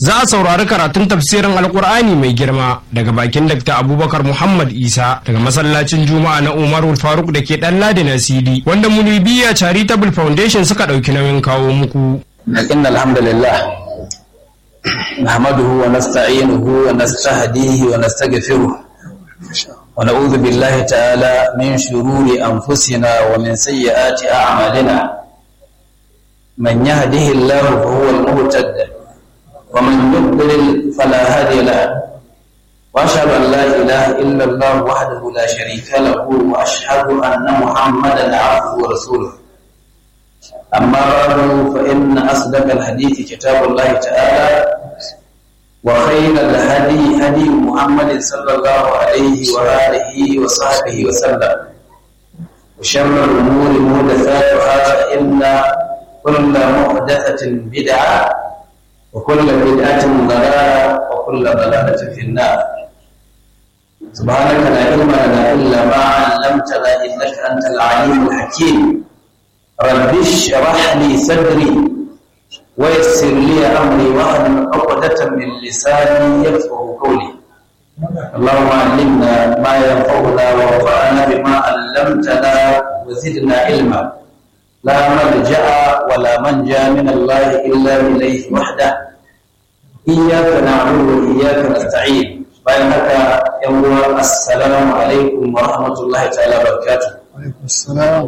za a saurari karatun tafsirin alkur'ani mai girma daga bakin Dr. Abubakar Muhammad Isa daga masallacin Juma'a na Umarul Faruk da ke dan Ladi na CD wanda Munibiya Charitable Foundation suka ɗauki nauyin kawo muku. إن الحمد لله نحمده ونستعينه ونستهديه ونستغفره ونعوذ بالله تعالى من شرور أنفسنا ومن سيئات أعمالنا من يهده الله فهو المهتد ومن يضلل فلا هادي له وأشهد أن لا إله إلا الله وحده لا شريك له وأشهد أن محمدا عبده ورسوله أما بعد فإن أصدق الحديث كتاب الله تعالى وخير الهدي هدي محمد صلى الله عليه وآله وصحبه وسلم وشر الأمور محدثاتها فإن كل محدثة بدعة وكل بدعة ضلالة وكل ضلالة في النار سبحانك لا علم لنا إلا ما علمتنا إنك أنت العليم الحكيم رب اشرح لي صدري ويسر لي امري واحلل عقدة من لساني يفقهوا قولي اللهم علمنا ما ينفعنا وانفعنا بما علمتنا وزدنا علما لا ملجا ولا منجا من الله الا اليه وحده اياك نعبد واياك نستعين bayan haka yan uwa assalamu alaikum wa rahmatullahi ta'ala barakatuh alaikum assalam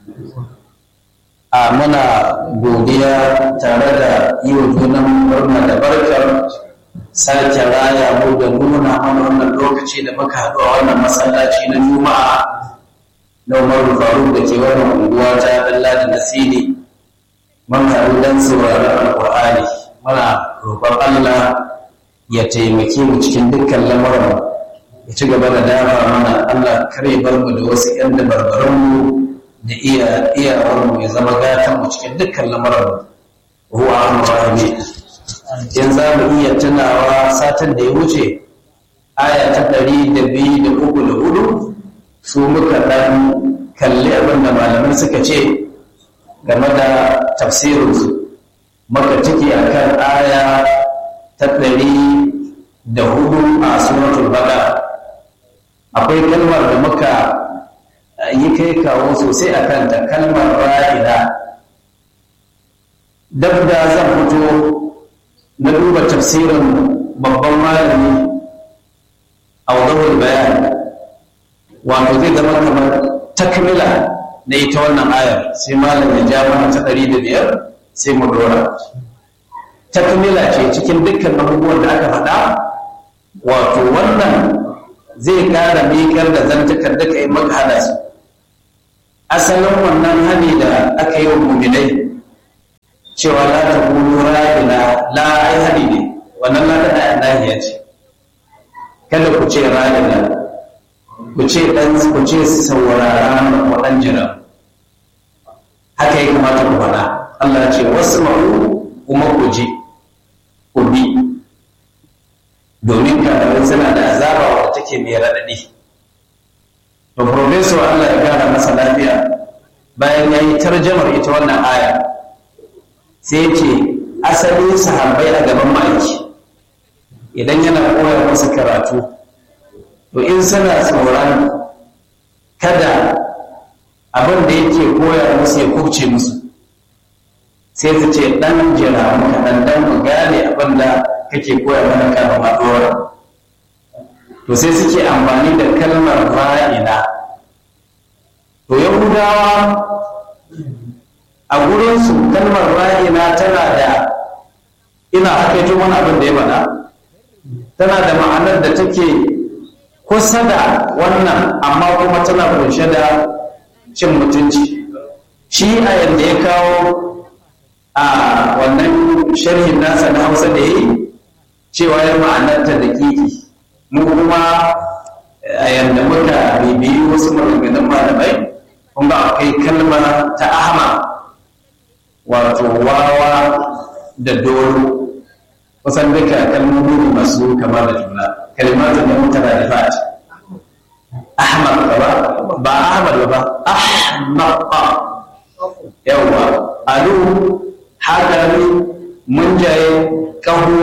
a muna godiya tare da yi wa junan murna da barkar sake raya mu da nuna mana wannan lokaci da muka haɗu a wannan masallaci na juma'a na umaru faruk da ke wannan unguwa ta dalla da nasiri mun haɗu don sauraron alƙur'ani muna roƙon allah ya taimake mu cikin dukkan lamarin ya ci gaba da dama mana allah kar ya bar mu da wasu 'yan dabarbaran mu da iya iyawarmu ya zama gatanmu cikin dukkan lamarin ruwa rahimi in za mu iya tunawa satin da ya wuce aya ta ɗari da biyu da uku da hudu su muka ɗan kalli abin da malamai suka ce game da tafsirinsu maka ciki akan aya ta ɗari da hudu a suratul baqara akwai kalmar da muka yi kai kawo sosai a kanta kalmar ra'ida dab da zan fito na duba tafsirin babban malami a wadawar bayan wato zai zama kamar takmila na ita wannan ayar sai malam ya ja mana ta ɗari da biyar sai mu dora takmila ce cikin dukkan abubuwan da aka faɗa wato wannan zai ƙara miƙar da zantakar da ka yi maka hada su asalin wannan hani da aka yi wa muminai cewa la ta kulu ra'ina la ai hani ne wannan la da nahiya ce kada ku ce ra'ina ku ce dan ku ce saurara ku dan jira haka ya kamata ku faɗa Allah ce wasma'u kuma ku ji ku bi domin kafirai suna da azaba wadda take mai raɗaɗi to professor Allah ya gara masa lafiya bayan ya yi tarjamar ita wannan aya sai ce asalin sahabbai a gaban ma'aiki idan yana koya musu karatu to in suna tsoron kada abin da yake koya musu ya kubce musu sai su ce dan jira muka dan dan mu gane abin da kake koya mana kafin ma dora to sai suke amfani da kalmar ra'ina to yahudawa a gurinsu kalmar ra'ina tana da ina hakaito wani abin da ya faɗa tana da ma'anar da take kusa da wannan amma kuma tana kunshe da cin mutunci shi a yadda ya kawo a wannan sharhin nasa na hausa da ya yi cewa ya ma'anarta da kiki mu kuma a yadda muka bibiyi wasu maganganun malamai kun ga akwai kalma ta ahma wato wawa da doro kusan duka kalmomi ne masu kama da juna kalimatu ne mutara da fat ahmad ba ba ahmad ba ahmad yawa alu hadari munjaye kaho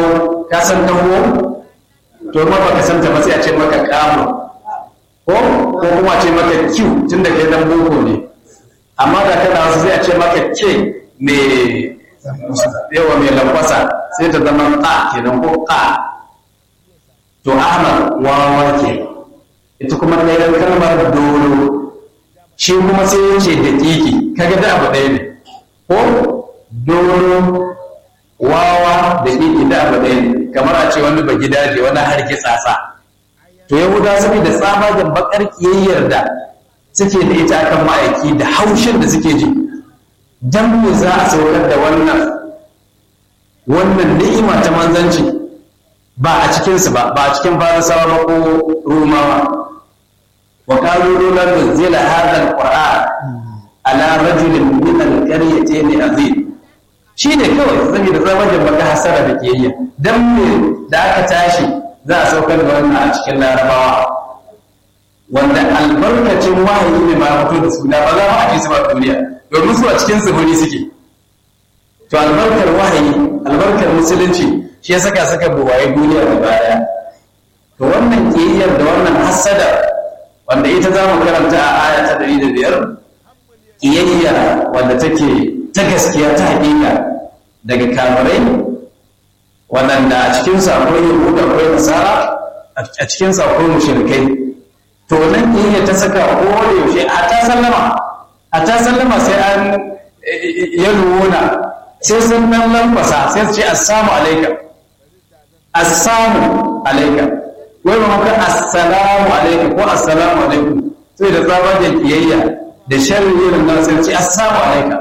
ka san dawo to ma baka san ta ba sai a ce maka kamu ko ko kuma a ce maka q tun da kai dan boko ne amma da kana wasu sai a ce maka k me yawa mai lambasa sai ta zama ka kenan ko ka to ahmad wawa ke ita kuma ɗayan kalmar dolo shi kuma sai ya ce da kiki kaga da abu ɗaya ne ko dolo wawa da kiki da abu ɗaya ne kamar a ce wani bagi daje wani harki tsasa to yahuda saboda tsabagen bakar kiyayyar da suke da ita akan ma'aiki da haushin da suke ji dan me za a saukar da wannan wannan ni'ima ta manzanci ba a cikinsu ba ba a cikin farisawa ba ko rumawa wa qalu lan nunzila hadha alquran ala rajulin min alqaryatayn azim shine kawai saboda zamajin baka hasara da kiyayya dan me da aka tashi za a saukar da wannan a cikin larabawa wanda albarkacin wahayi ne ma fito da suna ba za mu aje su ba duniya domin su a cikin tsibiri suke to albarkar wahayi albarkar musulunci shi ya saka saka buwaye duniya da baya to wannan kiyayyar da wannan hasada wanda ita za mu karanta a aya ta ɗari da biyar kiyayya wanda take ta gaskiya ta haƙiƙa daga kamarai waɗanda a cikinsu akwai yahudu akwai nasara a cikinsu akwai mushrikai to nan kiyayya ta saka ko da yaushe a ta sallama a ta sallama sai an ya ruwuna sai sun nan lambasa sai su ce assamu alaika assamu alaika wai ba maka assalamu alaika ko assalamu alaikum sai da tsabagen kiyayya da sharri irin nan sai ce assalamu alaika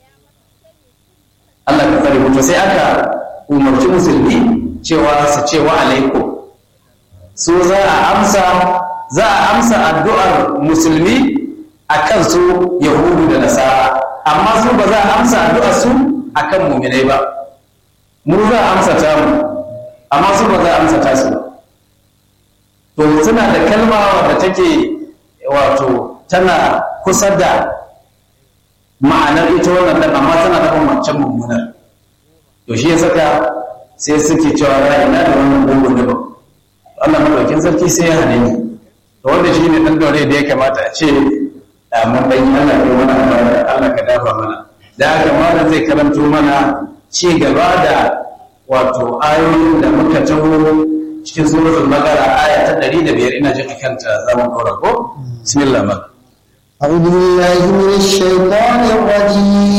Allah ka tsare mutu sai aka umarci musulmi cewa su ce wa alaikum su za a amsa za a amsa addu'ar musulmi akan su yahudu da nasara amma su ba za a amsa addu'ar su akan muminai ba mu za a amsa ta mu amma su ba za a amsa ta su to suna da kalma wadda take wato tana kusa da ma'anar ita wannan dan amma tana da wancan mummunar to shi ya saka sai suke cewa ra'ayi na da wannan gungun da ba Allah madaukin sarki sai ya hane ni to wanda shi ne dan dore da ya kamata a ce mun dan Allah ya mana Allah ka dafa mana da haka malam zai karanto mana ci gaba da wato ayoyin da muka taho cikin suratul baqara aya ta 105 ina jin kanta zaman dora ko bismillah ma أعوذ بالله من الشيطان الرجيم